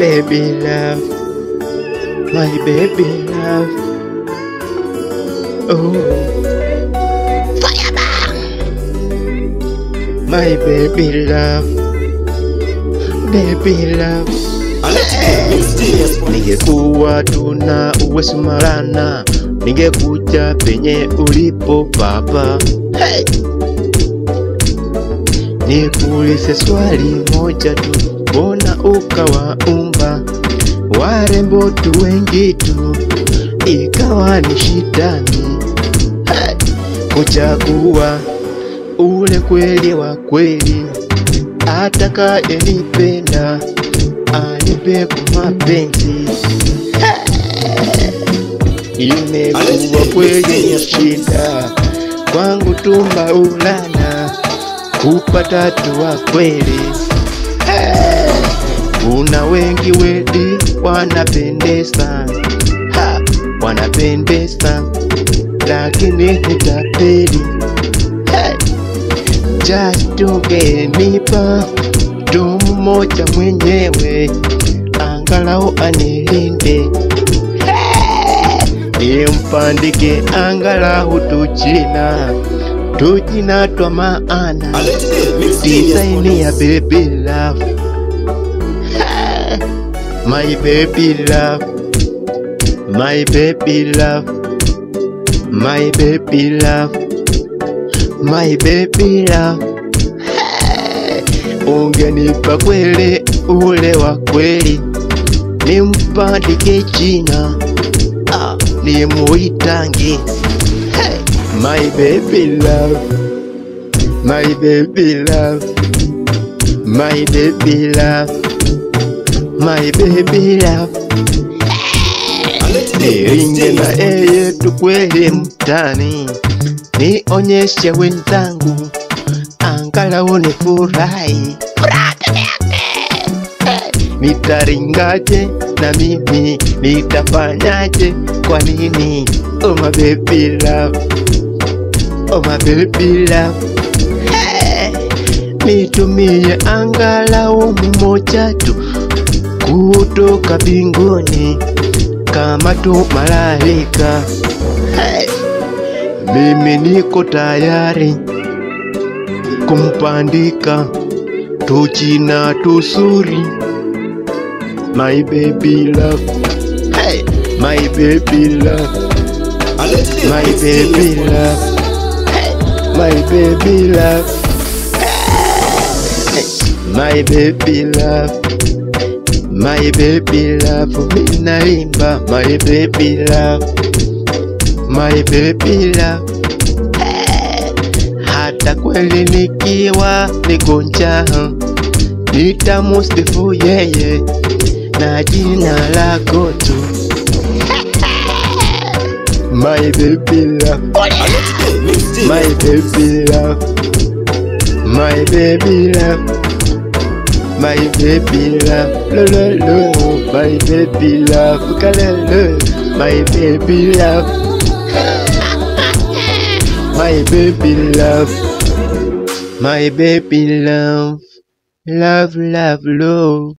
baby love, my baby love. Oh, my baby love, baby love. Ningekuwa tuna uwezo marana, ningekuja penye ulipo baba. Hey! Nikuulize swali moja tu, mbona ukawaumba warembo tu wengi tu, ikawa ni shidani hey! kuchagua ule kweli wa kweli, atakayenipenda anipe kwa mapenzi imekuwa kweli ya shida kwangu tu Maulana kupata tu wa kweli. Kuna wengi wedi wanapendeza, ha, wanapendeza lakini hutapeli. Hey, just ungenipa tu mmoja mwenyewe, angalau anilinde nimpandike angalau tujina tujina twa maana design ya baby love my baby love my baby love my baby love my baby love ungenipa kweli ule wa kweli nimpandike jina ah, nimuitange hey. my baby love my baby love my baby love my baby love niringe na eye tu kweli mtani nionyeshe wenzangu angalau ni furahi nitaringaje na mimi nitafanyaje kwa nini oh my baby love oh my baby love hey, nitumie angalau mmoja tu kutoka binguni kama tu malaika hey, mimi niko tayari kumpandika tujina tuzuri my baby love hey, my baby love my baby love hey, my baby love hey, my baby love my baby love minaimba my baby love my baby love hey, hata kweli nikiwa nigonja nitamusifu yeye na jina lako tu my baby love my baby love my baby love my baby love lo lo lo my baby love kalelo my baby love my baby love my baby love love love love